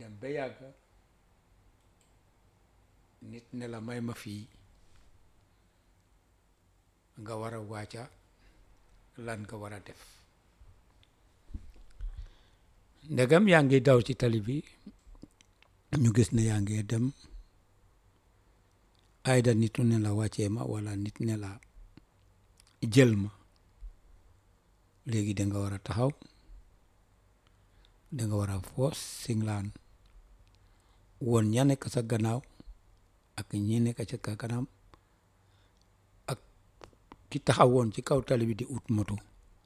dem ba yàgg nit ne la may ma fii nga war a wàcca lan nga war a def ndegam yaa ngi daw ci tali bi ñu gis ne yaa ngi dem ayda nitu ne la wàccee ma wala nit ne la jël ma léegi danga war a taxaw danga war a foos singlaan woon ña nekk sa gannaaw ak ñi nekk ci ka kanam ak ki taxaw woon ci kaw tali bi di ut moto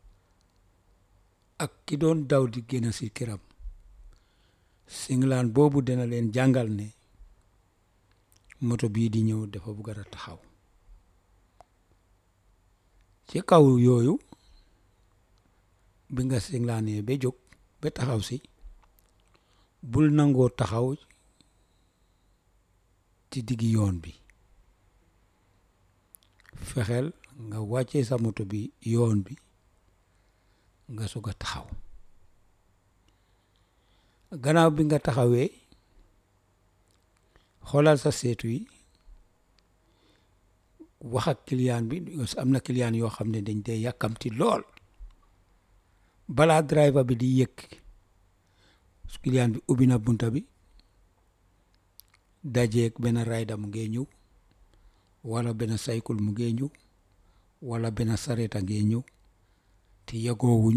ak ki doon daw di génn si këram singlaan boobu dina leen jàngal ne moto bii di ñëw dafa bugg a taxaw ci kaw yooyu bi nga singlaanee ba jóg ba taxaw si bul nangoo taxaw ci diggi yoon bi fexeel nga wàccee sa moto bi yoon bi nga sog a taxaw gannaaw bi nga taxawee xoolal sa seetu yi wax ak client bi am na client yoo xam ne dañ dee yàkkamti lool balaa driver bi di yëg client bi ubbi na bunta bi dajeeg benn rider mu ngee ñëw wala benn cycle mu ngee ñëw wala benn sareta ngee ñëw te yëgoowuñ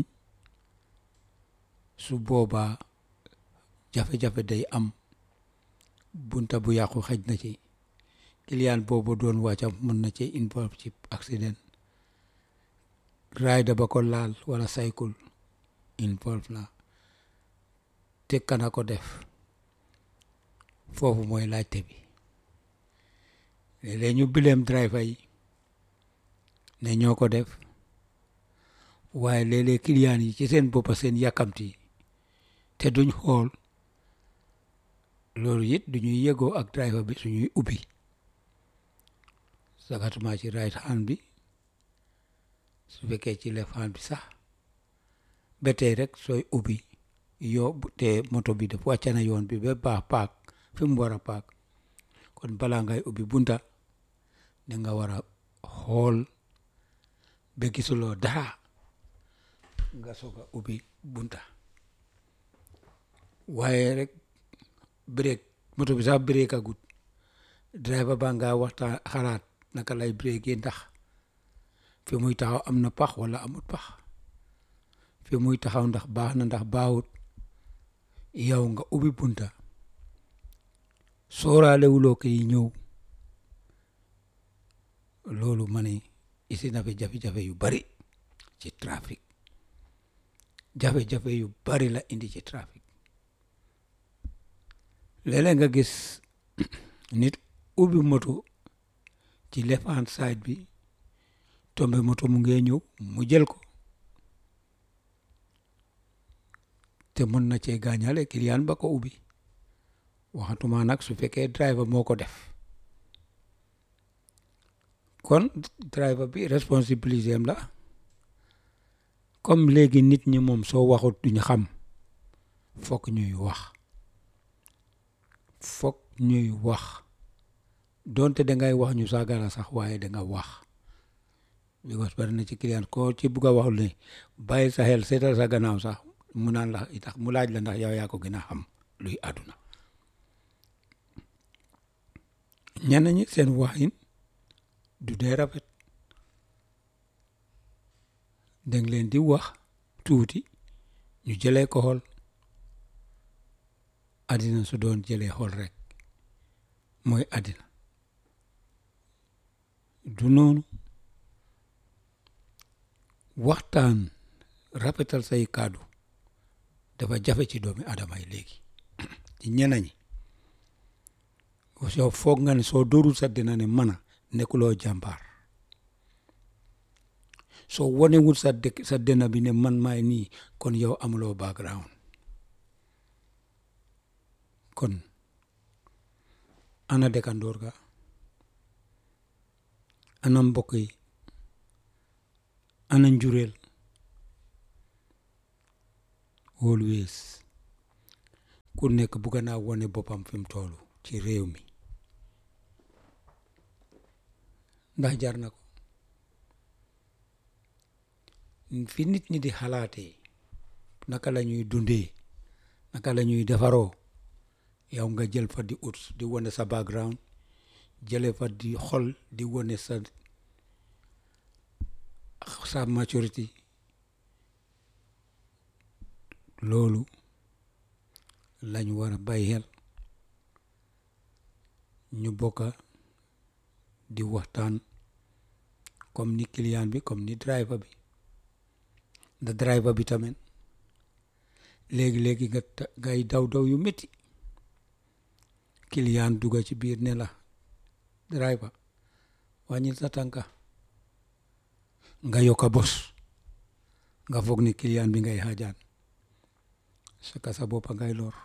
su boobaa jafe-jafe day am bunta bu yàqu xëj na ci client boobu doon wàcca mën na ci involve ci accident rider ba ko laal wala cycle involve na te kana ko def foofu mooy laajte bi léeg-léeg ñu bileem driver yi ne ñoo ko def waaye léeg-léeg client yi ci seen boppa seen yàkkamti te duñ xool loolu it duñuy yëgoo ak driver bi suñuy ubbi sakatuma ci right hand bi su fekkee ci left hand bi sax ba tey rek sooy ubbi yoo te moto bi def wàcca na yoon bi ba baax paak fi mu war a paak kon balaa ngay ubbi bunta da nga war a xool ba gisuloo dara nga soog a ubbi bunta waaye rek break moto bi sax break agut driver ba nga waxtaan xalaat naka lay break ndax fi muy taxaw am na pax wala amut pax fi muy taxaw ndax baax na ndax baaxut yow nga ubbi bunta sóoraale wuloo koy ñëw loolu ma ne isi na fi jafe-jafe yu bari ci trafic jafe-jafe yu bari la indi ci trafic léeg-léeg nga gis nit ubbi moto ci left hand side bi tombe moto mu ngee ñëw mu jël ko te mën na cee gaañale client ba ko ubbi waxatuma nag su fekkee driver moo ko def kon driver bi responsabilité am la comme léegi nit ñi moom soo waxut duñu xam fokk ñuy wax fokk ñuy wax donte dangay wax ñu saagala sax waaye danga wax because bari na ci client ko ci bugg a waxul ne bàyyi sa xel seetal sa gannaaw sax mu naan la itax mu laaj la ndax yow yaa ko gën a xam luy àdduna ñenn ñi seen waxin du dee rafet dang leen di wax tuuti ñu jëlee ko xool àddina su doon jëlee xool rek mooy àddina du noonu waxtaan rafetal say kàddu dafa jafe ci doomi adama yi léegi ci ñenn ñi soo foog nga ne soo dóorul sa dina ne mana nekkuloo jàmbaar soo wonewul sa dëkk sa dina bi ne man maay nii kon yow amuloo background kon ana dëkkandoor ga ana mbokk yi ana njureel always ku nekk bugg naa wone boppam fi mu toll ci réew mi ndax jar na ko fi nit ñi di xalaatee naka la ñuy dundee naka la ñuy defaroo yow nga jël fa di ut di wone sa background jële fa di xol di wone sa sa maturité loolu lañ war a bàyyi xel ñu bokka di waxtaan comme ni client bi comme ni driver bi da driver bi tamit léegi-léegi nga ngay daw daw yu métti client dugga ci biir ne la driver wàññil sa tànka nga yokka bos nga foog ni client bi ngay xaajaan saka sa boppa ngay lor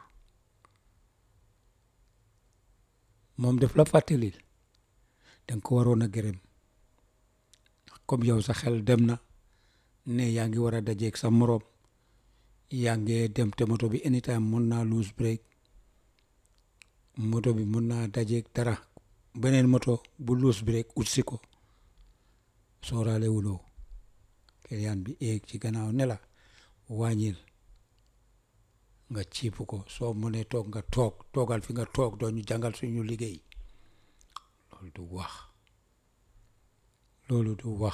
moom def la fàttalil danga ko waroon a gërëm comme yow sa xel dem na ne yaa ngi war a dajeeg sa moroom yaa ngi dem te moto bi anytime mun naa lose break moto bi mun naa dajeeg dara beneen moto bu lose break utsi ko sooraale wuloo client bi eeg ci gannaaw ne la wàññil nga ciipu ko soo mënee toog nga toog toogal fi nga toog doo ñu jàngal suñu liggéey loolu du wax loolu du wax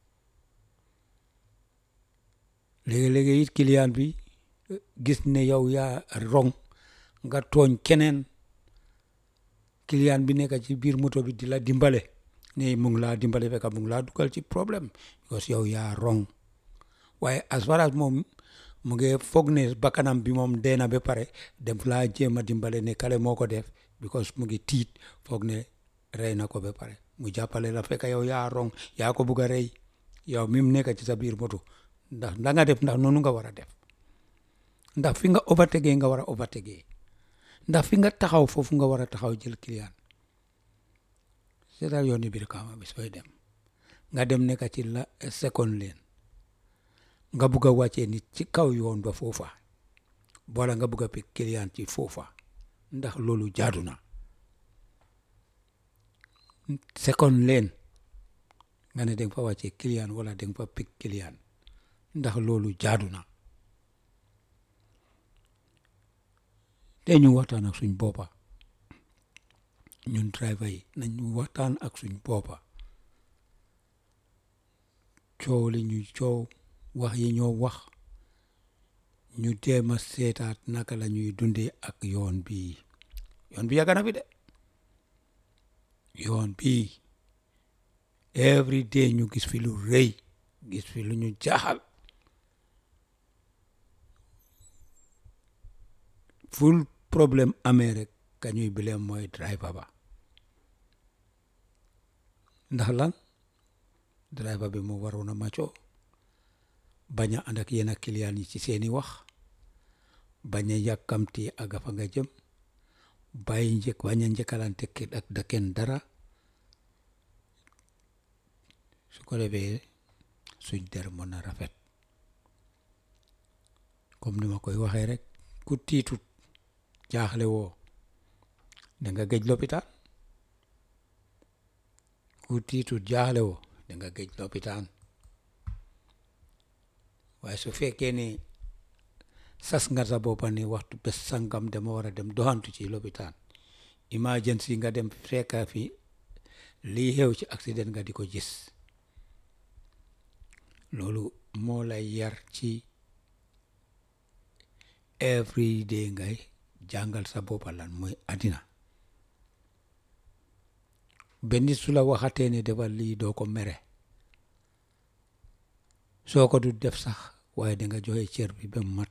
léegi-léegi it client bi gis ne yow yaa rong nga tooñ keneen client bi nekk ci biir moto bi di la dimbale ne mu ngi laa dimbale fekk mu ngi laa dugal ci problème because yow yaa rong waaye as far as moom mu ngi foog ne bakkanam bi moom dee na ba pare dem laa jéem a dimbale ne kale moo ko def because mu ngi tiit foog ne rey na ko ba pare mu jàppale la fekk yow yaa rong yaa ko bugg a rey yow mi mu nekk ci sa biir moto ndax la nga def ndax noonu nga war a def ndax fi nga overtake nga war a overtake ndax fi nga taxaw foofu nga war a taxaw jël client seetal yoon ni biir kaama bi sooy dem nga dem nekk ci la second lane nga bugg a wàccee nit ci kaw yoon ba foofa wala nga bugg a pick client ci foofa ndax loolu jaadu na second lane nga ne danga fa wàccee client wala danga fa pick client ndax loolu jaadu na te ñu waxtaan ak suñ boppa ñun driver yi nañ waxtaan ak suñ boppa coow li ñu coow wax yi ñoo wax ñu jéem a seetaat naka la ñuy dundee ak yoon bii yoon bi yàgg na fi de yoon bii every day ñu gis fi lu rëy gis fi lu ñu jaaxal ful problème amee rek ka ñuy bileem mooy driver ba ndax lan driver bi moo waroon a maccoo bañ a ànd ak yenn client yi ci seeni wax bañ a yàkkamti aga fa nga jëm bàyyi njëkk bañ a njëkkalante ak daken dara su ko defee suñ der mën a rafet comme ni ma koy waxee rek ku tiitut jaaxle woo da nga géej lopitaan ku tiitut jaaxle woo da nga géej lopitaan waaye su fekkee ne sas nga sa boppa ne waxtu bés sangam dama war a dem doxantu ci lopitaan emergency nga dem fekka fi lii xew ci accident nga di ko gis loolu moo lay yar ci every day ngay jàngal sa boppa lan mooy àddina benn su la waxatee ne defal lii doo ko mere soo ko du def sax waaye danga joxe cër bi ba mat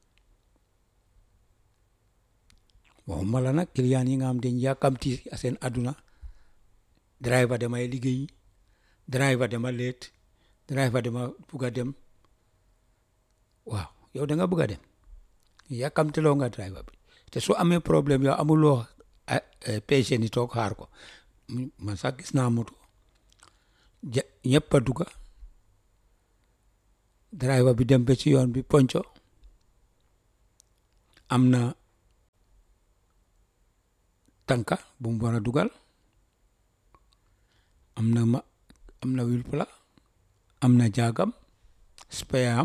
waxuma la nag client yi nga xam dañ yàkkamti seen àdduna driver damay liggéey driver dama leet driver dama bugg a dem waaw yow da nga bugg a dem yàkkamtiloo nga driver bi te su amee problème yow amuloo patient yi toog xaar ko man sax gis naa moto ja ñëpp a dugga driver bi dem ba ci yoon bi ponco am na tànka bu mu war a dugal am na ma am na wheel pla am na jaagam spare am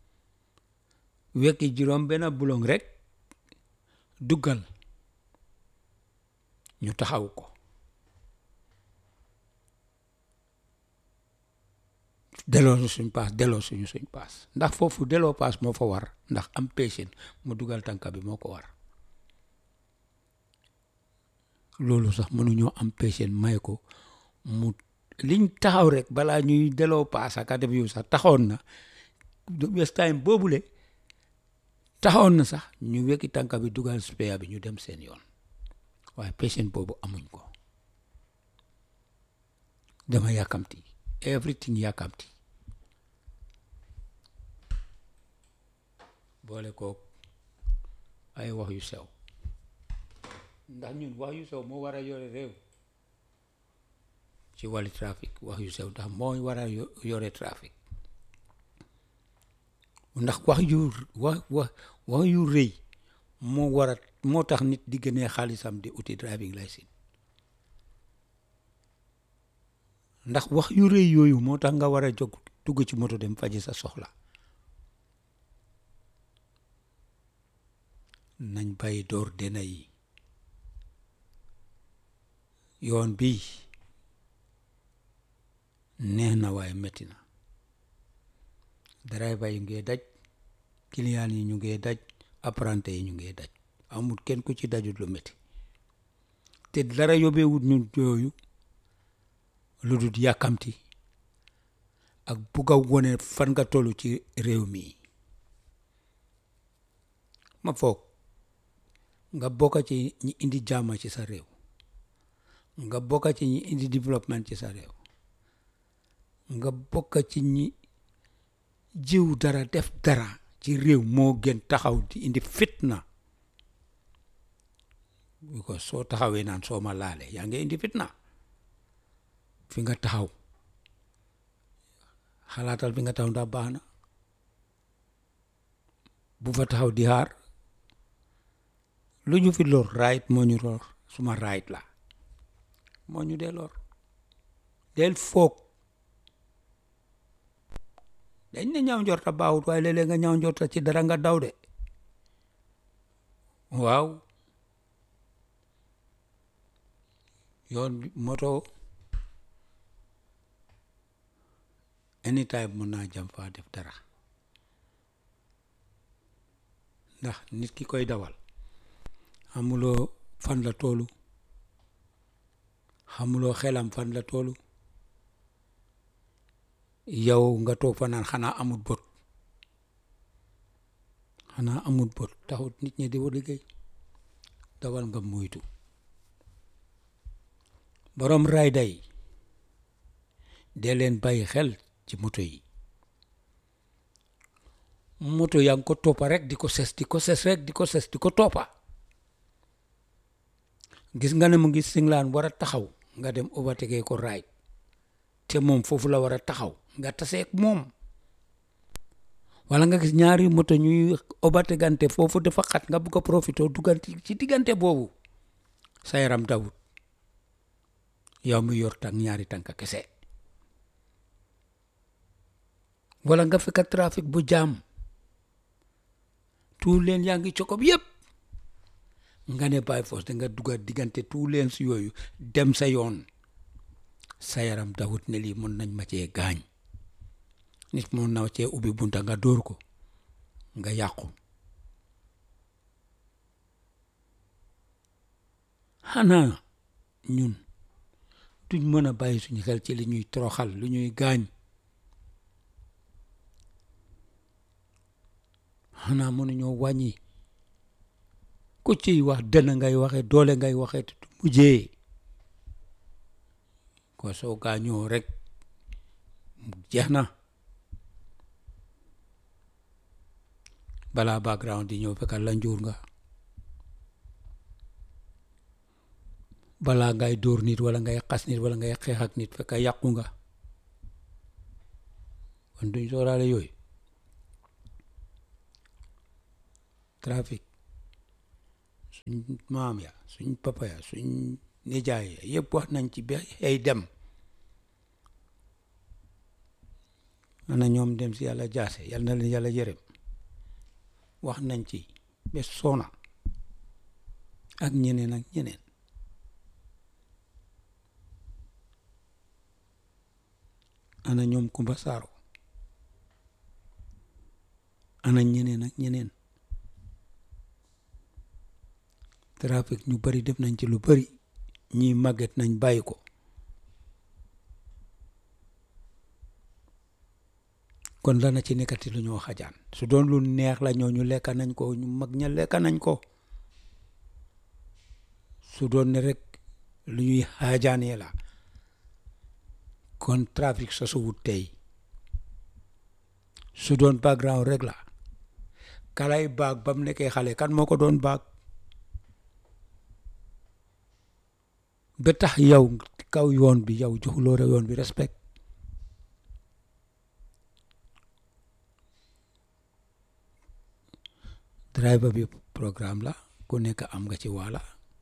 wekki juróom benn bulong rek duggal ñu taxaw ko delloo suñ paas delloo suñu suñ paas ndax foofu delloo paas moo fa war ndax am patient mu dugal tànka bi moo ko war loolu sax mënuñoo am patient may ko mu liñ taxaw rek balaa ñuy delloo paas ak def yu sax taxoon na west time boobule taxoon na sax ñu wekki tànka bi dugal spare bi ñu dem seen yoon waaye patient boobu amuñ ko dama yàkkamti everything yàkkamti boole kook ay wax yu sew ndax ñun wax yu sew moo war a yore réew ci wàllu trafic wax yu sew ndax moo war a yore trafic ndax wax yu wax wax wax yu rëy moo war a moo tax nit di gënee xaalisam di uti driving license ndax wax yu rëy yooyu moo tax nga war a jóg dugg ci moto dem faji sa soxla nañ bàyyi door dena yi yoon bi neex na waaye metti na driver yi ngee daj client yi ñu ngee daj apprenti yi ñu ngee daj amul kenn ku ci dajut lu metti te dara yóbbeewut ñu yooyu lu dul yàkkamti ak bugg a wone fan nga tollu ci réew mi ma foog nga bokk ci ñi indi jàmm ci sa réew nga bokk ci ñi indi développement ci sa réew nga bokk ci ñi jiw dara def dara ci réew moo gën taxaw di indi fitna because soo taxawee naan soo ma laale yaa ngi indi fitna fi nga taxaw xalaatal fi nga taxaw ndax baax na bu fa taxaw di xaar lu ñu fi lor right moo ñu lor suma right la moo ñu dee lor del foog dañ ne ñaaw njorta baawut waaye léeg-léeg nga ñaaw njorta ci dara nga daw de waaw yoon moto anytime mën naa jam faa def dara ndax nit ki koy dawal xamuloo fan la toolu xamuloo xelam fan la toolu yow nga toog fa naan xanaa amut bot xanaa amut bot taxut nit ñi di wa liggéey dawal nga moytu borom rayda yi dee leen bàyyi xel ci moto yi moto yaa ngi ko toppa rek di ko ses di ko ses rek di ko ses di ko toppa gis nga ne mu ngi singlaan war a taxaw nga dem overtake ko raay te moom foofu la war a taxaw nga taseeg moom wala nga gis ñaari moto ñuy overtakante foofu dafa xat nga bugg a profité duggante ci diggante boobu sa yaram dawut yow mi yor tànk ñaari tànk kese wala nga fekk trafic bu jaam tout leen yaa ngi cokob yépp nga ne by force da nga dugga diggante tout leen si yooyu dem sa yoon sa yaram dawut ne lii mën nañ ma cee gaañ nit mën na cee ubbi bunta nga dóor ko nga yàqu xanaa ñun duñ mën a bàyyi suñu xel ci li ñuy toroxal lu ñuy gaañ xanaa mënuñoo wàññi ku ciy wax dënn ngay waxe doole ngay waxe te du mujjee ko soo gaañoo rek jeex na balaa background di ñëw fekkal la njuur nga balaa ngay dóor nit wala ngay xas nit wala ngay xeex ak nit fekk yàqu nga kon duñ sooraale yooyu trafic suñ maam ya suñ papa ya suñ nijaay ya yëpp wax nañ ci ba xëy dem ana ñoom dem si yàlla jaase yal na leen yàlla yërëm wax nañ ci ba soona ak ñeneen ak ñeneen ana ñoom Kumba Saaro ana ñeneen ak ñeneen trafic ñu bari def nañ ci lu bari ñii màgget nañ bàyyi ko kon dana ci nekkati lu ñoo xajaan su doon lu neex la ñoo ñu lekka nañ ko ñu mag ña lekka nañ ko su doon ne rek lu ñuy xaajaanee la kon trafic sosuwut tey su doon background rek la kalay baag ba mu nekkee xale kan moo ko doon baag ba tax yow kaw yoon bi yow joxuloo re yoon bi respect driver bi programme la ku nekk am nga ci wàlla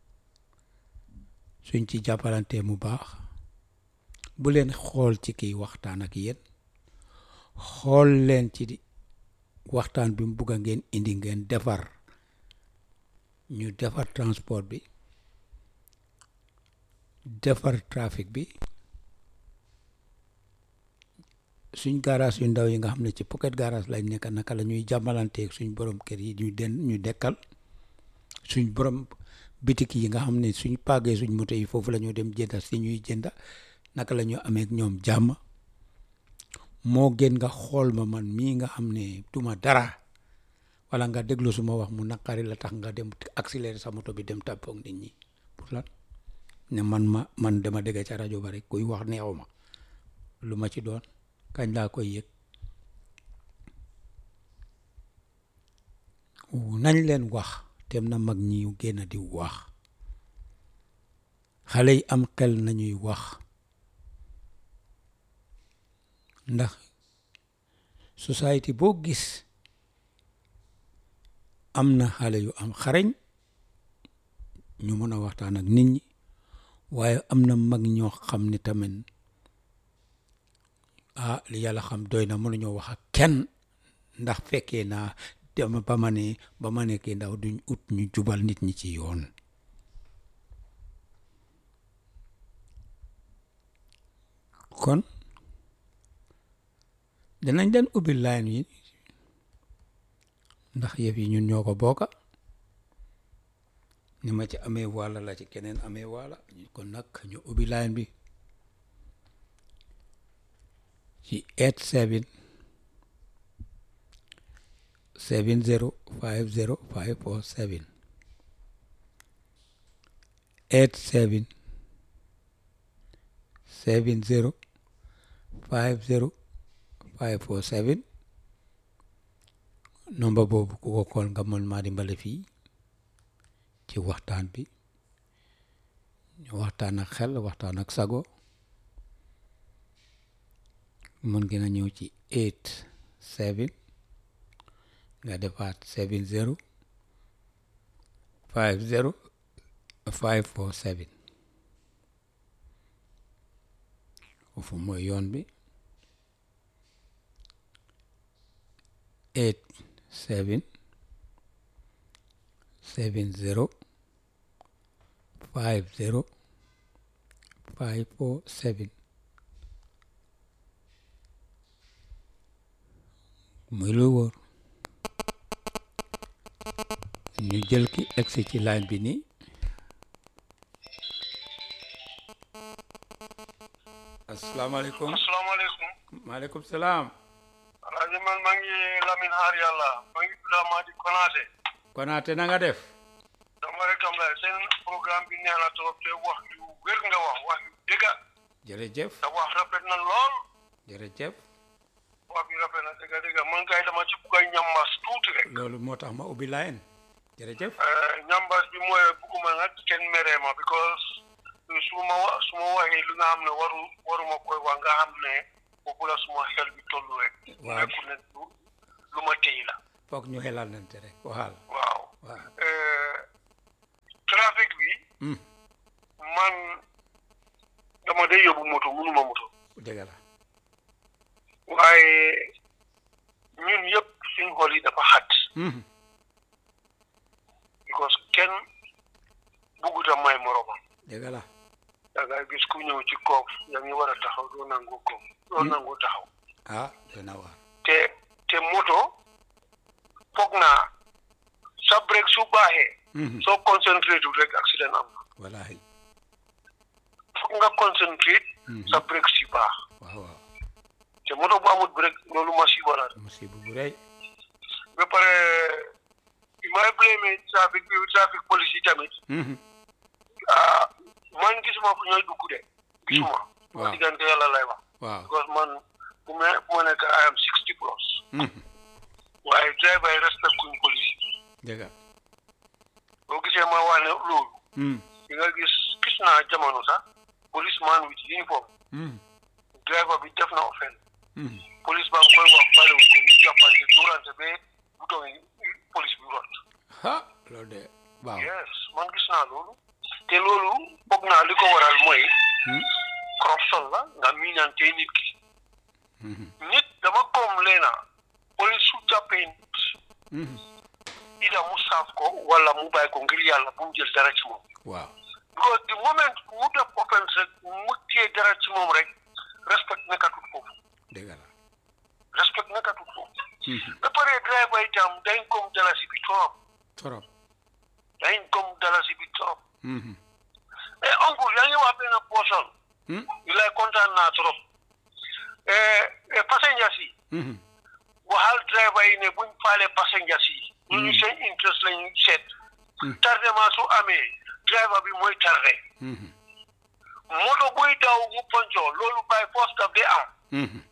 suñ ci jàppalante mu baax bu leen xool ci kiy waxtaan ak yéen xool leen ci waxtaan bi mu bugg a ngeen indi ngeen defar ñu defar transport bi defar trafic bi suñ garage yu ndaw yi nga xam ne ci pocket garage lañ nekk naka la ñuy jàmmalanteeg suñ borom kër yi ñu den ñu dekkal suñ borom bitik yi nga xam ne suñ paagee suñ moto yi foofu la ñoo dem jënda si ñuy jënda naka la ñu amee ak ñoom jàmm moo gën nga xool ma man mii nga xam ne duma dara wala nga déglu suma wax mu naqari la tax nga dem accélérer sa moto bi dem tàppoog nit ñi pour lan ne man ma man dama dégg ca rajo ba rek kuy wax neexu ma lu ma ci doon kañ laa koy yëg nañ leen wax tem na mag ñi génn di wax xale yi am xel nañuy wax ndax société boo gis am na xale yu am xarañ ñu mën a waxtaan ak nit ñi waaye am na mag ñoo xam ne tamit ah li yàlla xam doy na mënuñoo wax ak kenn ndax fekkee naa dama ba ma ne ba ma nekkee ndaw duñ ut ñu jubal nit ñi ci yoon kon danañ leen ubbi line yi ndax yëf yi ñun ñoo ko bokka ni ma ci amee wàlla la ci keneen amee wàlla kon nag ñu ubbi line bi ci eight seven seven zero five zero five four seven eight seven seven zero five zero five four seven nomba boobu ku ko kool nga mën maa dimbale fii ci waxtaan bi ñu waxtaan ak xel waxtaan ak sago mën ngeen a ñëw ci eight seven nga defaat seven zero five zero five four seven foofu mooy yoon bi eight seven seven zero five zero five four seven muy lu wóor ñu jël ki egsi ci line bi nii asalaamaaleykum asalaamaaleykum maaleykum salaam alaaji man maa ngi Lamine Haar yàlla maa ngi tudd Amady Konaté konaate na nga def dama rek am la seen programme bi neex na trop te wax yu wér nga wax wax yu dëgga jërëjëf te wax rafet na lool jërëjëf wax bi rafet na dëgga dëgga man kay dama ci bugg a ñambaas tuuti rek loolu moo tax ma ubbi line jërëjëf ñambaas bi mooy bugguma nag kenn meree ma because su ma wa su ma waxee lu nga xam ne waru waruma koy wax nga xam ne foofu la suma xel bi tollu rek Waaw. nekkul ne lu lu ma téy la foog ñu xelal nante rek waxal waaw waaw Hmm. man dama day yóbbu moto mënuma moto dëgg la waaye ñun yëpp suñ xol yi dafa xat Mhm. because kenn buggut a may moromam dëgg la da ngay gis ku ñëw ci koof yaa ngi war a taxaw doo nangu koof doo nangu taxaw ah dana waar te te moto foog naa sa break su baaxee Mhm. soo concentré tu rek accident am na wallaahi foog nga concentré Mhm. sa break si baax waaw waaw te moto bu amul break loolu masiba la musiba bu rëy ba pare bi may blâmer trafic bi trafic police yi tamit Mhm. ah man gisuma fu ñooy dugg de gisuma waaw. ma diggante yàlla lay wax waaw because man bu me bu ma nekk I am sixty plus Mhm. waaye driver yi respect kuñ police yi dëgg boo gisee ma wax ne loolu Mhm. di nga gis gis naa jamono sax policeman with uniform Mhm. driver bi def na offense Mhm. police baa ngi koy wax bale wu ko ñu jàppante durante ba bouton yi police bi rot ha loolu de waaw yes man gis naa loolu te loolu foog naa li ko waral mooy Mhm. corruption la nga miinante nit ki Mhm. nit dama koom leena police su jàppee nit Mhm. ida mu saaf ko wala mu bàyyi ko ngir yàlla bu mu jël dara ci moom waaw because the moment mu def offense rek mu téye dara ci moom rek respect nekkatut foofu dëgg la respect nekkatut foofu Mhm. ba pare driver itam dañ kom dalasi bi trop torop dañ kom dalasi bi trop Mhm. eh oncle yaa ngi wax benn portion Mhm. ñu lay kontaan naa trop eh eh passengers yi Mhm. waxal driver yi ne buñ faale passengers yi ñu ñu seen interest lañu seet Mm. tardement su amee driver bi mooy tardé Mhm. moto buy daw mu ponco loolu by force daf di am Mhm.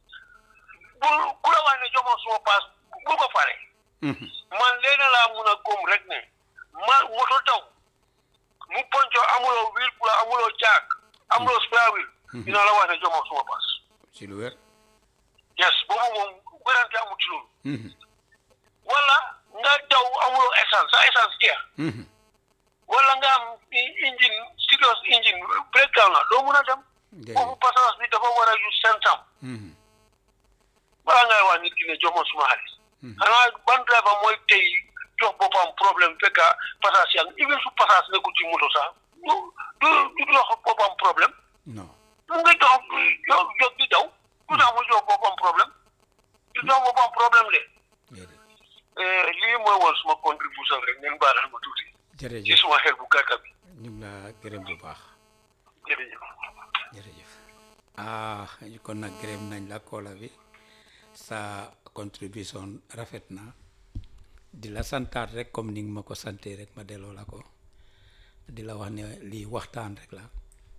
bu ku la wax ne jomoon suma paas bu ko fale Mhm. man leena laa mun a góom rek ne ma moto daw mu ponco amuloo wheel pour amuloo jaak amuloo spare wheel dina la wax ne jomoon suma paas si lu wér yes boobu moom wérante amut ci loolu Mhm. wala nga daw amuloo essence sa essence jeex Mhm. wala nga am i- engine serious engine breakdown la doo mun a dem foofu déedéet passage bi dafa war a yu sentam Mhm. balaa ngay wax nit ki ne jox ma suma xaalis xanaa ban driver mooy tey jox boppam problème fekka passage yaa ngi even su passage nekkul ci moto sax du du du jox boppam problème non mu ngi dox jo jóg di daw du tax mu jox boppam problème du jox boppam problème de déedéet Eh, lii mooy woon suma contribution rek ngeen baalal ma tuuti ci jërëjëf suma xel bu gàtta bi ñu ngi la gërëm bu baax jërëjëf jërëjëf ah kon nag gërëm nañ la koola bi sa contribution rafet na di la santaat rek comme ni nga ma ko sante rek ma delloo la ko di la wax ne lii waxtaan rek la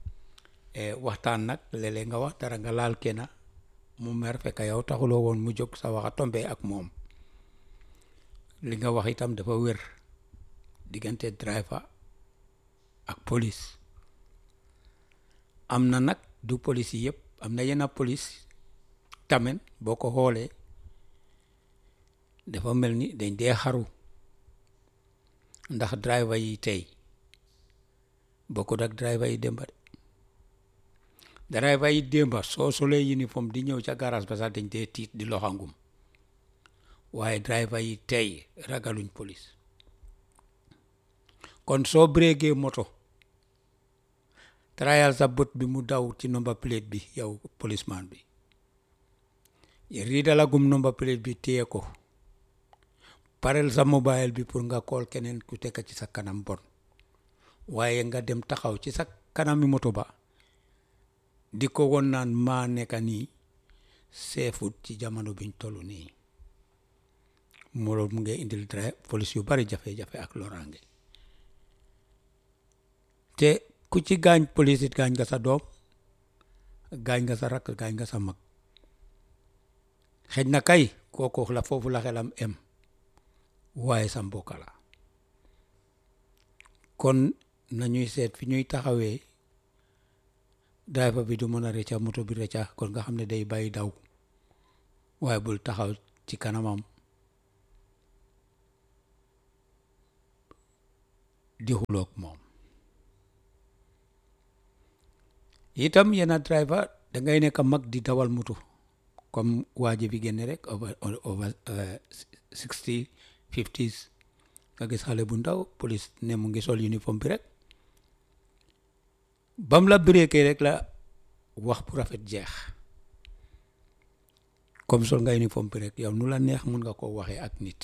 e waxtaan nag léeg-léeg nga wax dara nga laal kenn mu mer fekk yow taxuloo woon mu jóg sa waxa tombe ak moom li nga wax itam dafa wér diggante driver ak police am na nag du police yi yëpp am na yenn police tamit boo ko xoolee dafa mel ni dañ dee xaru ndax driver yi tey bokkut ak driver yi démba de driver yi démba soo solee uniforme di ñëw ca garage ba sax dañ dee tiit di loxangum waaye driver yi tey ragaluñ police kon soo bréegee moto trial sa bët bi mu daw ci number plate bi yow policeman bi riidalagum number plate bi téye ko parel sa mobile bi pour nga kool keneen ku tekk ci sa kanam bon waaye nga dem taxaw ci sa kanami moto ba di ko won naan maa nekka nii seefut ci jamono biñ toll nii moo loolu mu ngi indil drive police yu bari jafe-jafe ak loraange te ku ci gaañ police it gaañ nga sa doom gaañ nga sa rakk gaañ nga sa mag xëj na kay kooku la foofu la xelam em waaye sa mbokk la kon nañuy seet fi ñuy taxawee driver bi du mën a rëcca moto bi rëcca kon nga xam ne day bàyyi daw waaye bul taxaw ci kanamam di xuloog moom itam yenn driver da ngay nekk mag di dawal moto comme waaje bi génne rek over over sixty fifties nga gis xale bu ndaw police ne mu ngi sol uniforme bi rek bam la breakee rek la wax bu rafet jeex comme sol nga uniforme bi rek yow nu la neex mun nga koo waxee ak nit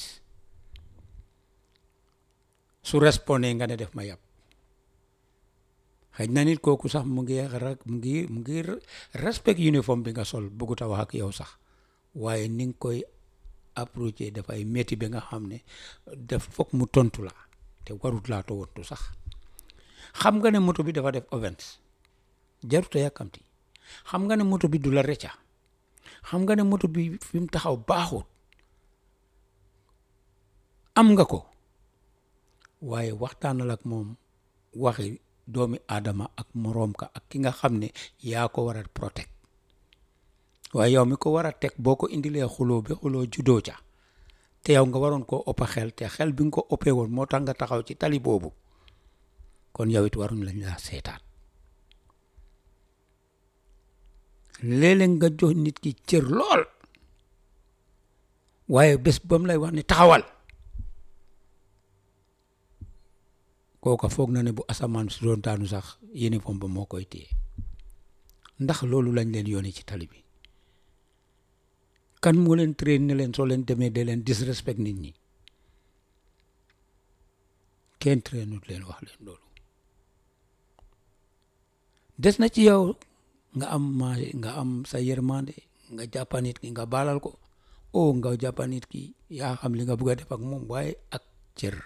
su respondé nga ne def ma yàpp xëy na nit kooku sax mu ngi rek mu ngi mu ngi respect uniforme bi nga sol bëggut a wax ak yow sax waaye ni nga koy approché dafay métti ba nga xam ne def foog mu tontu la te warut laa tontu sax xam nga ne moto bi dafa def ovens jarut a yàkkamti xam nga ne moto bi du la recca xam nga ne moto bi fi mu taxaw baaxul am nga ko waaye waxtaanal ak moom waxi doomi aadama ak moroom ka ak ki nga xam ne yaa ko war a protect waaye yow mi ko war a teg boo ko indilee xuloo bi xuloo juddoo ca te yow nga waroon koo ëpp xel te xel bi nga ko ëppee woon moo tax nga taxaw ci tali boobu kon yow it waruñ lañ laa seetaan léeg-léeg nga jox nit ki cër lool waaye bés ba mu lay wax ne taxawal kooka foog na ne bu asamaan si doon daanu sax uniforme ba moo koy téye ndax loolu lañ leen yónnee ci tali bi kan moo leen train ne leen soo leen demee de leen disrespect nit ñi kenn trainut leen wax leen loolu des na ci yow nga am ma nga am sa yërmande nga jàppa nit ki nga baalal ko o nga jàppa nit ki yaa xam li nga bëgg a def ak moom waaye ak cër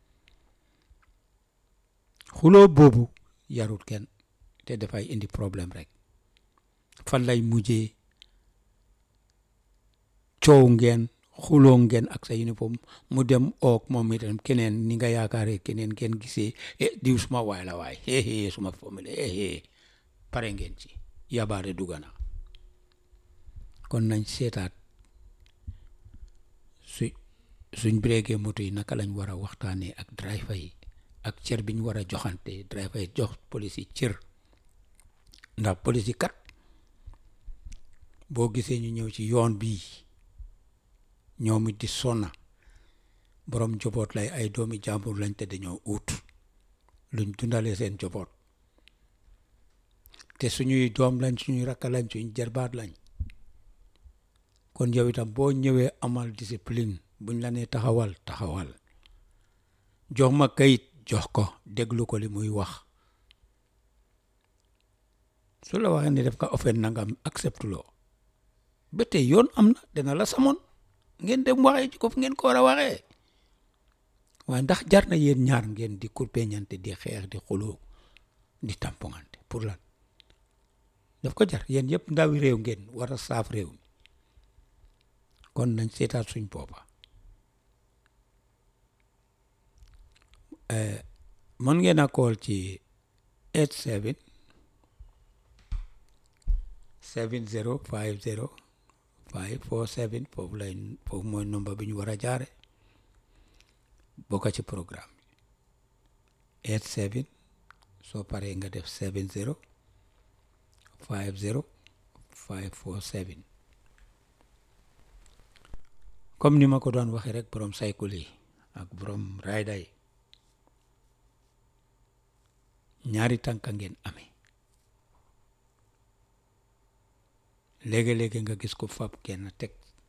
xuloo boobu yarut kenn te dafay indi problème rek fan lay mujjee coow ngeen xuloo ngeen ak sa uniforme mu dem oog moom itam keneen ni nga yaakaaree keneen ngeen gisee eh diw suma waay la waay eh suma famille eh pare ngeen ci yabaare dugana kon nañ seetaat su suñ breakee moto yi naka lañ war a waxtaanee ak driver yi ak cër bi ñu war a joxante driver yi jox police yi cër ndax police yi kat boo gisee ñu ñëw ci yoon bii ñoom it di sonna borom joboot lay ay doomi jàmbur lañ te dañoo ut luñ dundalee seen joboot te suñuy doom lañ suñuy rakka lañ suñu jarbaat lañ kon yow itam boo ñëwee amal discipline buñ la nee taxawal taxawal jox ma kayit jox ko déglu ko li muy wax su la waxee ne def ka offen nangam accepte loo ba tey yoon am na dana la samoon ngeen dem waxee ci ko fu ngeen ko war a waxee waaye ndax jar na yéen ñaar ngeen di kurpeñante di xeex di xuloo di tampongante pour lan daf ko jar yéen yëpp ndawi réew ngeen war a saaf réew mi kon nañ seetaat suñ boppa mën ngeen a call ci 87 70 50 547 foofu lay foofu mooy nombre bi ñu war a jaare bokka ci programme bi 87 soo paree nga def 70 50 547 comme ni ma ko doon waxee rek borom cycle yi ak borom rider yi ñaari tànka ngeen amee léegi-léegi nga gis ko fab kenn teg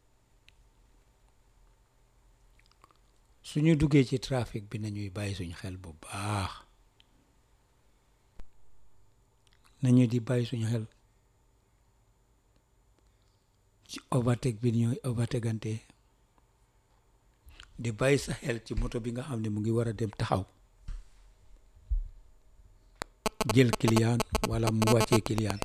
suñu duggee ci trafic bi nañuy bàyyi suñ xel bu baax nañu di bàyyi suñu xel ci overtake bi ñooy overtegante di bàyyi sa xel ci moto bi nga xam ne mu ngi war a dem taxaw jël client wala mu wàccee client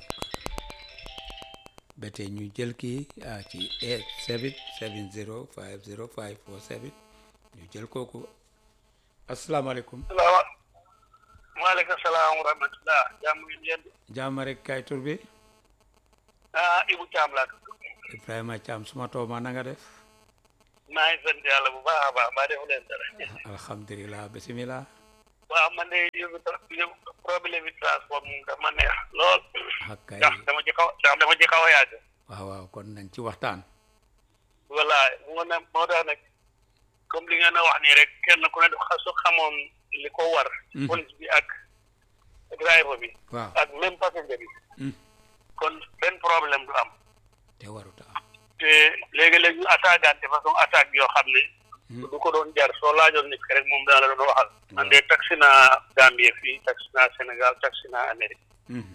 ba tey ñu jël kii ci 7 7 0 5 0 5 4 7 ñu jël kooku asalaamaaleykum. maaleykum salaam wa rahmatulah. jàmm ngeen yéen. jàmm rek kay tur bi. ah Ibou Thiam laa tudd. Ibrahima Thiam suma tooma na nga def. maa ngi sant yàlla bu baax a baax mbaa defu leen dara. alhamdulilah bisimilah. waaw man de yóbbu yóbbu problème bi transport moom dama neex lool. ak kay ndax dama ci xaw ndax dama ci xaw a yàgg. waaw waaw kon nañ ci waxtaan voilà moo ne moo tax nag comme li ngeen a wax nii rek kenn ku ne dafa su xamoon li ko war. Mhm. police bi ak driver bi. waaw ak même passager bi. Mm. kon benn problème du am. te waruta am te léegi-léegi ñu attaquante façon attaque yoo xam ne. Mm. du ko doon jar soo laajoon nit ki rek moom dana la doon waxal. man de taxi naa Gambie fii taxi naa Sénégal taxi naa Amérique. Mhm.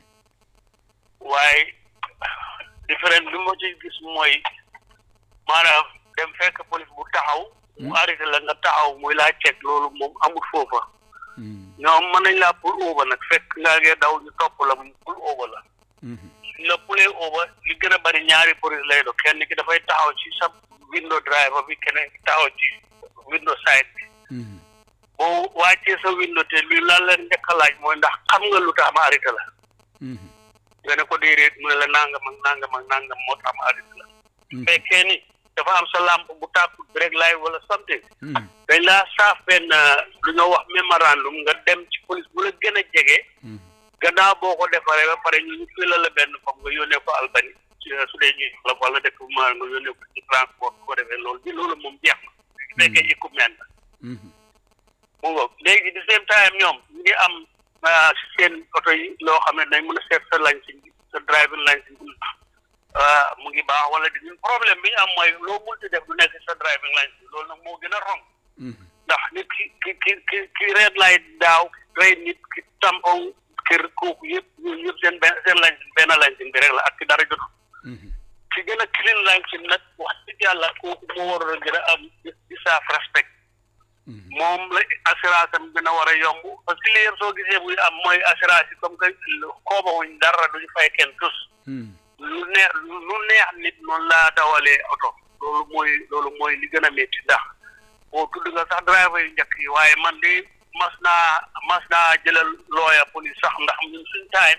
waaye différence bi ma ci gis mooy maanaam dem fekk police bu taxaw mu arrêté la nga taxaw muy laa ceg loolu moom amul foofa Mhm. ñoom mën nañ laa pour óoba nag fekk ngaa ngee daw ñu topp la mu pour óoba la Mhm. suñ la pulee óoba li gën a bari ñaari police lay do kenn ki dafay taxaw ci sa window driver bi keneen ki taxaw ci window side bi Mhm. boo wàccee sa window te li lan la njëkk a laaj mooy ndax xam nga lu tax ma arrêté la Mhm. nga ne ko déedéet mu ne la nangam ak nangam ak nangam moo tax ma arrêté la Mhm. fekkee ni dafa am sa lampe bu tàkkut bi rek laay wala something Mhm. dañ laa saaf benn lu ñoo wax mémorandum nga dem ci police bu la gën a jege Mhm. gannaaw boo ko defaree ba pare ñu ñu fila la benn foog nga yónnee ko Albani ci su dee ñuy la wala dëkk bu ma nga yónnee ko ci transport bu ko defee loolu bi loolu moom jeex na su fekkee équipement la Mhm. mu ngoog léegi di same time ñoom ñu ngi am ah, si seen oto yi loo xam ne dañ mën a seet sa licence bi sa driving licence bi ah, mu ngi baax wala di ñun problème bi ñu am mooy loo multi def du nekk sa driving licence bi loolu nag moo gën a rong Mhm. ndax nit ki ki ki ki ki red light daaw rey nit ki tampon kër kooku yëpp ñun ñëpp seen benn seen licence benn licence bi rek la ak ki dara jotul Mhm. ki gën a clean licence nag wax dëgg yàlla kooku moo waroon a gën a am di saaf respect Mhm. moom la assurance am gën a war a yomb parce que li yëpp soo gisee buy am mooy assurance yi comme que xoobawuñ dara duñu fay kenn tus Mhm. lu neex lu neex nit noonu laa dawalee oto loolu mooy loolu mooy li gën a métti ndax boo tudd nga sax driver yu njëkk yi waaye man de mas naa mas naa jëlal looya police sax ndax ñun suñ time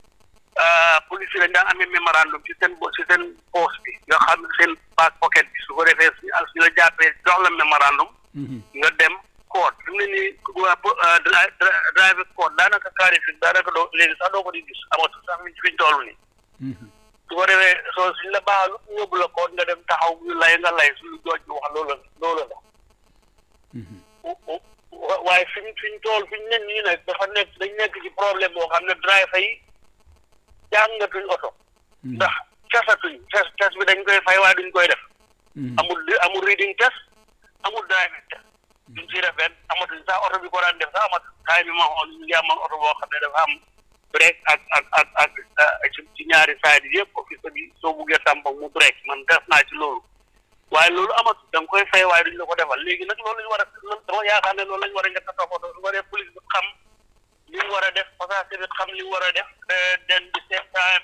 police yi dañ daan amee mémorandum ci seen bo ci seen poste bi nga xam ne seen back pocket bi su ko defee suñu al suñu la jàppee jox la mémorandum Mhm. nga dem code fi mu ne nii waa driver code daanaka carré fi daanaka doo léegi sax doo ko di gis amatul sax fi ñu toll nii Mhm. su ko defee soo suñ la baaxalu yóbbu la code nga dem taxaw ñu lay nga lay suñu jooj bi wax loolu la loolu la Mhm. wa- waaye fi ñu fi ñu toll fi ñu ne nii nag dafa nekk dañ nekk ci problème boo xam ne driver yi jàngatuñ oto Mhm. ndax tesatuñ test test bi dañ koy fay waaye duñ koy def Mhm. amul amul reading test amul driving test duñ ci def benn amatuñ sax oto bi ko daan def sax amatul taay bi ma xool ñu ngi amoon oto boo xam ne dafa am break ak ak ak ak ak ci ci ñaari side yi yëpp office bi soo buggee tampon mu break man def naa ci loolu waaye loolu amatul da nga koy fay waaye duñ la ko defal léegi nag loolu lañu war a loolu dama yaakaar ne loolu lañu war a njëkk a toppatoo su ko def police bi xam li mu war a def passager bi xam li mu war a def den di same time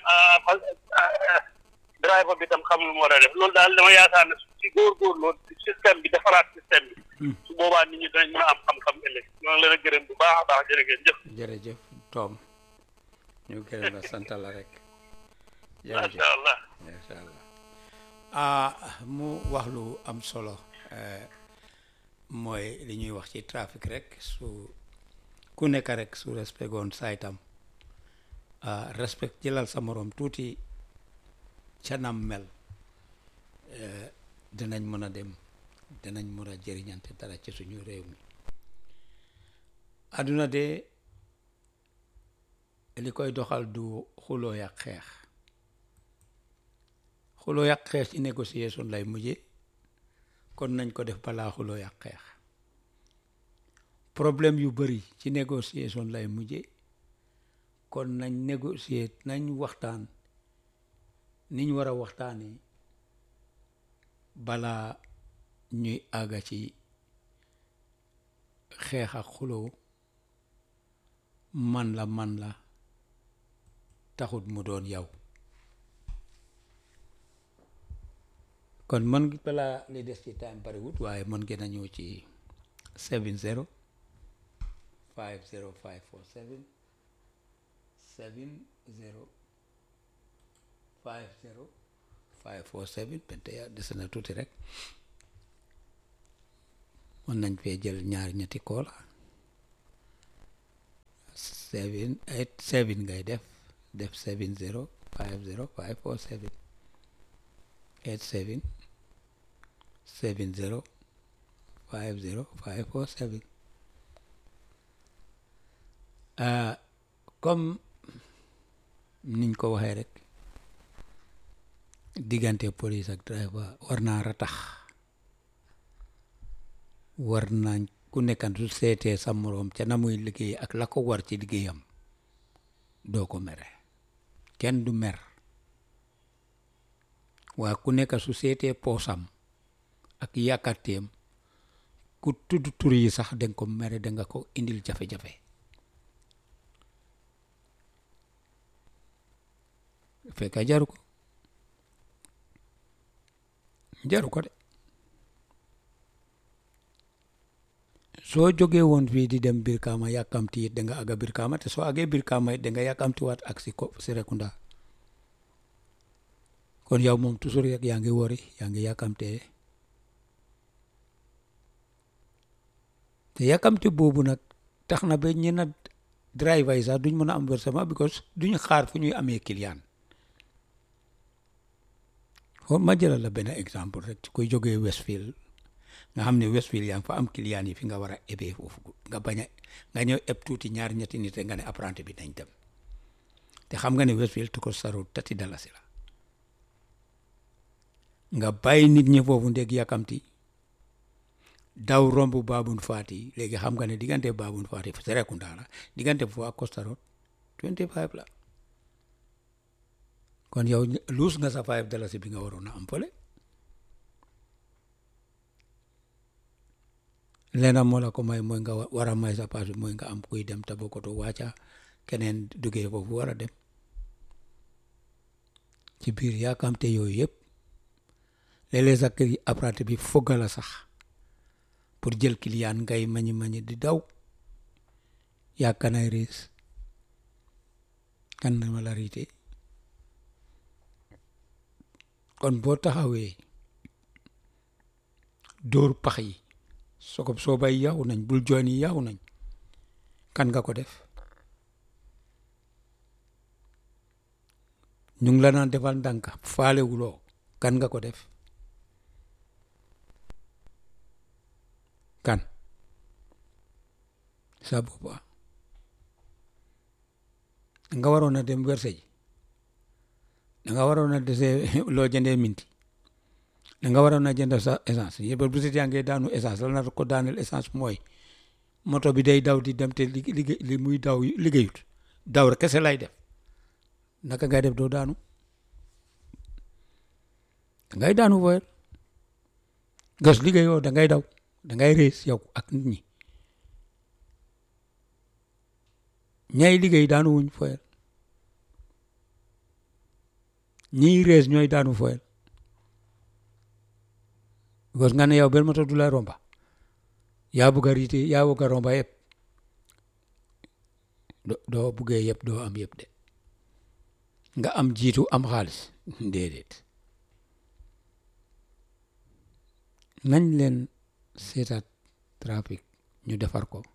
driver bi tam xam lu mu war a def loolu daal dama yaakaar ne ci góorgóorloo système bi defaraat système bi Mhm. su boobaa nit ñi dinañ mën a am xam-xam ëllëg ñoo ngi leen a gërëm bu baax a baax jërëngeen jëf jërëjëf Tom ñu gërëm la sant la rek jërëjëf macha allah macha allah ah mu wax lu am solo eh, mooy li ñuy wax ci trafic rek su ku nekk rek su respect goon saytam ah respect jëlal sa morom tuuti ca nam mel eh, dinañ mën a dem dinañ mën a jëriñante dara ci suñu réew mi àdduna de li koy doxal du xuloo yàq xeex xuloo yàq xeex ci négociation lay mujje kon nañ ko def balaa xuloo yàq xeex problème yu bari ci négociation lay mujje kon nañ négocier nañ waxtaan niñ war a waxtaanee balaa ñuy àgga ci xeex ak xuloo man la man la taxut mu doon yow kon mën balaa li des ci time bariwut waaye mën ngeen a ñëw ci 70 50547 70 50 547 bente ya des na tuuti rek mën nañ fee jël ñaari ñetti koola seven eight seven ngay def def seven zero five zero five four seven eight seven seven zero five zero five four seven ah comme niñ ko waxee rek diggante police ak driver war naa ratax war nañ ku nekkan su seetee sa moroom ca na muy liggéey ak la ko war ci liggéeyam doo ko mere kenn du mer waa ku nekk su seetee poosam ak yàkkateem ku tudd tur yi sax danga ko mere danga ko indil jafe-jafe fekka jaru ko jaru ko de soo jógee woon fii di dem Brikama yàkkamti it danga aga Brikama te soo agee Brikama it danga yàkkamti waat ak si ko Serekunda kon yow moom toujours rek yaa ngi wori yaa ngi yàkkamtee te yàkkamti boobu nag tax na ba ñenn driver yi sax duñ mën a am versement because duñ xaar fu ñuy amee client foofu ma jëlal la benn exemple rek ci koy jógee Westfield nga xam ne Westfield yaa ngi fa am client yi fi nga war a ebee foofu nga bañ a nga ñëw eb tuuti ñaar ñetti nit nga ne apprenti bi nañ dem te xam nga ne Westfield tu ko saru tati dalasi la nga bàyyi nit ñi foofu ndég yàkkamti daw romb baabun faati léegi xam nga ne diggante baabun faati Serekunda la diggante foofu ak Costa Road 25 la kon yow luus nga sa five dalasi bi nga waroon a am fële leena moo la ko may mooy nga war a may sa paas bi mooy nga am kuy dem Tabakoto wàcca keneen duggee foofu war a dem ci biir yaakamte yooyu yëpp léeg-léeg sax kër apprenti bi fogga la sax pour jël client ngay mañi mañi di daw yaa kanay riis kan na ma la riite kon boo taxawee dóor pax yi sokob soobay yaw nañ bul join yi yaw nañ kan nga ko def ñu ngi la naan defal ndànk faalewuloo kan nga ko def kan sa boppa nga waroon a dem werse ji da nga waroon a desee loo jëndee minti da nga waroon a jënd sa essence yëpp bu sit yaa ngi daanu essence la na ko daaneel essence mooy moto bi day daw di dem te liggéey li muy daw liggéeyut daw rek kese lay def naka ngay def doo daanu dangay daanu fooyal gas liggéeyoo da ngay daw da ngay rees yow ak nit ñi ñay liggéey daanu wuñ fooyal ñiy rees ñooy daanu fooyal because nga ne yow benn moto du la romba yaa bugg a riite yaa bugg a romba yëpp doo buggee yëpp doo am yëpp de nga am jiitu am xaalis déedéet nañ leen seetaat trafic ñu defar ko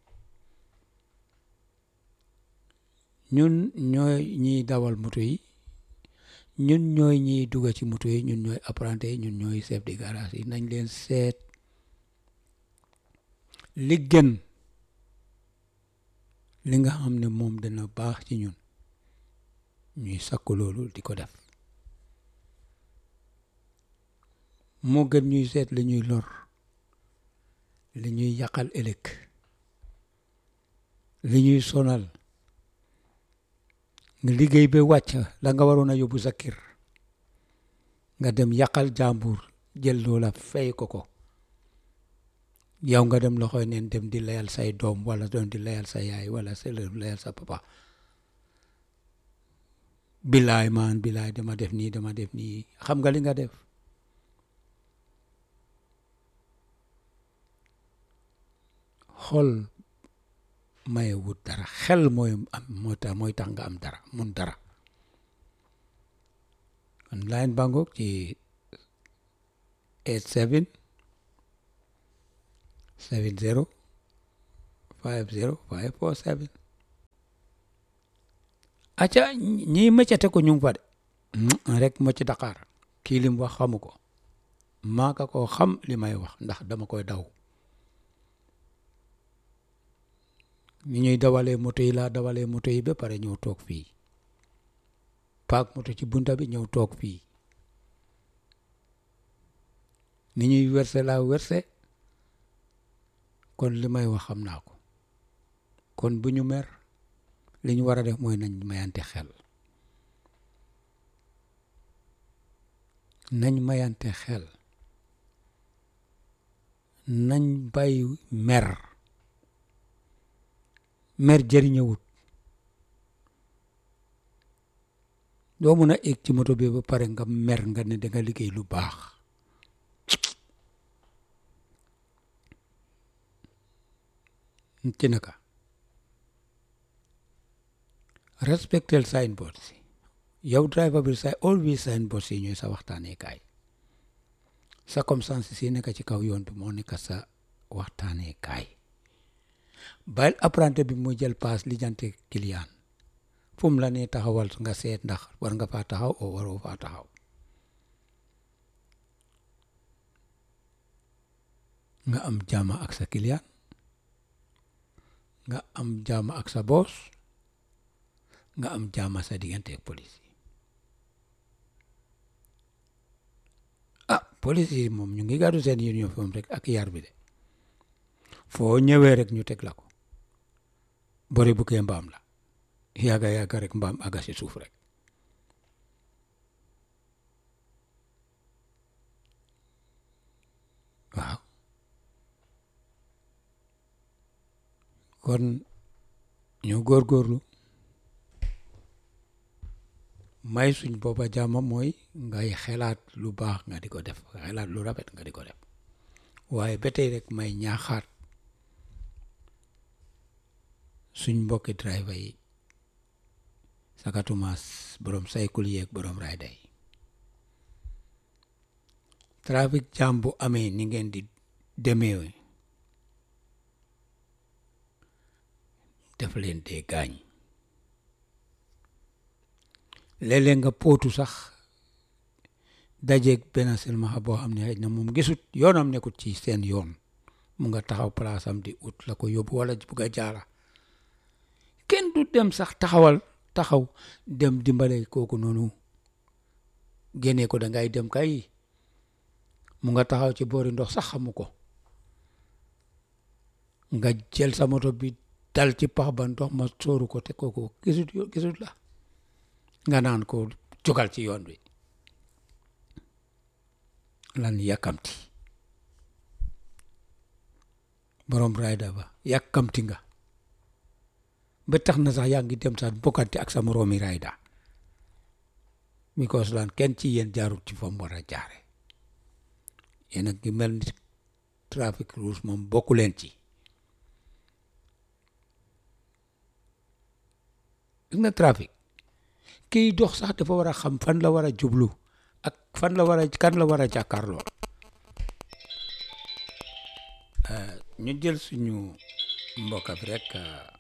ñun ñooy ñiy dawal moto yi ñun ñooy ñiy dugga ci moto yi ñun ñooy apprenti yi ñun ñooy chef de garage yi nañ leen seet li gën li nga xam ne moom dana baax ci ñun ñuy sakku loolu di ko def moo gën ñuy seet li ñuy lor li ñuy yàqal ëllëg li ñuy sonal nga liggéey ba wàcc la nga waroon a yóbbu sa kër nga dem yàqal jàmbur jël loola fay ko ko yow nga dem loxoy neen dem di layal say doom wala doon di layal sa yaay wala sa layal sa papa bilaay maan bilaay dama def nii dama def nii xam nga li nga def xol maye wut dara xel mooy am moo tax mooy tax nga am dara mun dara kon line bangoog ci eight seven seven zero five zero five four seven acca ñii mëccate ko ñu ngi fa de rek mocc Dakar kii lim wax xamu ko maaka koo xam li may wax ndax dama koy daw ni ñuy dawalee moto yi laa dawalee moto yi ba pare ñëw toog fii paak moto ci bunta bi ñëw toog fii ni ñuy werse laa werse kon li may wax xam naa ko kon bu ñu mer li ñu war a def mooy nañ mayante xel nañ mayante xel nañ bàyyi mer mer jëriñëwut doo mun a egg ci moto bi ba pare nga mer nga ne danga liggéey lu baax ci naka respectel signboard si yow driver bi sa always signboard si ñooy sa waxtaanee kaay circonstances si nekk ci kaw yoon bi moo nekk sa waxtaanee kaay bàyyil apprenti bi mu jël paas lijjante client fu mu la nee taxawal nga seet ndax war nga faa taxaw o waroo faa taxaw nga am jàmm ak sa client nga am jàmm ak sa boss nga am jàmm sa diggante ak police yi ah police yi moom ñu ngi gàddu seen uniforme rek ak yar bi de foo ñëwee rek ñu teg la ko bori bu kee mbaam la yàgga yàgga rek mbaam aga si suuf rek waaw kon ñu góorgóorlu may suñ boppa jàmm mooy ngay xelaat lu baax nga di ko def xelaat lu rafet nga di ko def waaye ba tey rek may ñaaxaat suñ mbokki driver yi sakatumaas borom saykul yeeg borom rayda yi trafic jam bu amee ni ngeen di demee def leen dee gaañ léeg-léeg nga pootu sax dajeeg benn silmaxa boo xam ne xëy na moom gisut yoonam nekkut ci seen yoon mu nga taxaw palaasam di ut la ko yóbbu wala bugg a jaara kenn du dem sax taxawal taxaw dem dimbale kooku noonu génnee ko dangay dem kay mu nga taxaw ci boori ndox sax xamu ko nga jël sa moto bi dal ci pax ba ndox ma sóoru ko te kooku gisut gisut la nga naan ko jógal ci yoon bi lan yàkkamti borom rayda ba yàkkamti nga ba tax na sax yaa ngi dem sax bokkante ak sa moroomi rayda because lan kenn ci yéen jaarut ci fam war a jaare yéen a ngi mel ni trafic rules moom bokku leen ci gis nga trafic kiy dox sax dafa war a xam fan la war a jublu ak fan la war a kan la war a jàkkaarloo ñu jël suñu mbokk bi rek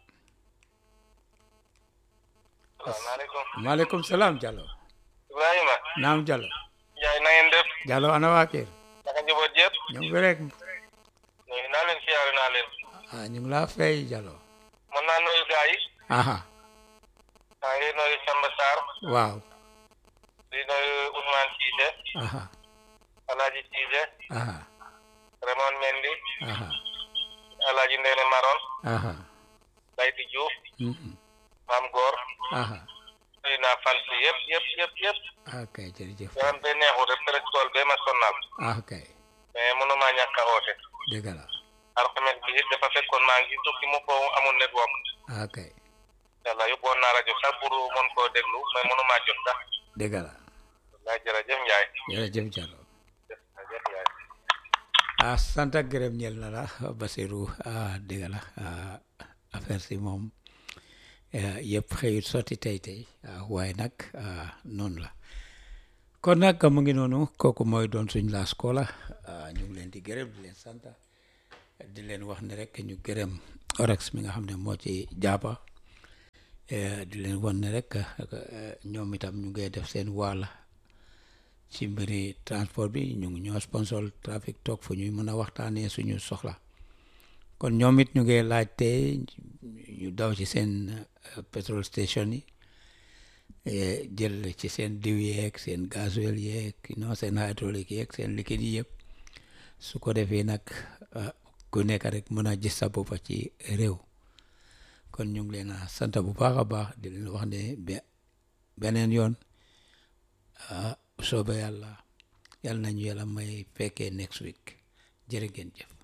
salaamaaleykum. maaleykum salaam Diallo Ibrahima. naam Diallo Ndiaye na ngeen def. Diallo ana waa kër naka njaboot yëpp. ñu ngi fi rek nuyu naa leen siyaare naa leen. ah ñu ngi laa fay Diallo mën naa nuyu gars yi. aha maa ngi nuyu Samba Sarr. waaw di nuyu Ousmane Cissé. aha Alhaji Cissé. aha Raymond Mendy. aha Alhaji Ndene Maron. aha Bayti Diouf. mhm, Maam Góor. aha nuyu naa fan si yëpp yëpp yëpp yëpp. ok jërëjëf yaram be neexut rek peut être tool bee ma sonnal. ah ok mais mënumaa ñàkk a oote. dëgg la alxames bi it dafa fekkoon maa ngi tukki mu ko amul network. ah ok yàlla yóbbuwoon naa rajo sax pour mën koo déglu mais mënumaa jot sax. dëgg la wallaay jërëjëf Ndiaye. jërëjëf Diallo jërëjëf Ndiaye. ah sant ak gërëm ñeel na la Basirou ah dëgg la ah affaire si moom eh, yëpp xëyut sotti tey tey ah, waaye nag ah, noonu la kon nag mu ngi noonu kooku mooy doon suñ laas koola ah, ñu ngi leen di gërëm di leen sant di leen wax ne rek ñu gërëm orex mi nga xam ne moo ci jaaba di leen wan ne rek ñoom itam ñu ngi def seen waala ci mbiri transport bi ñu ngi ñoo sponsor trafic talk fu ñuy mën a waxtaanee suñu soxla kon ñoom it ñu ngi laajte ñu daw ci seen petrol station yi jël ci seen diw yeeg seen gasoil yeeg non seen hydraulique yeeg seen liquide yi yëpp su ko defee nag ku nekk rek mën a gis sa boppa ci réew kon ñu ngi leen a sant bu baax a baax di leen wax ne beneen yoon soobe yàlla yàlla nañu yàlla may fekkee next week jërë ngeen jëf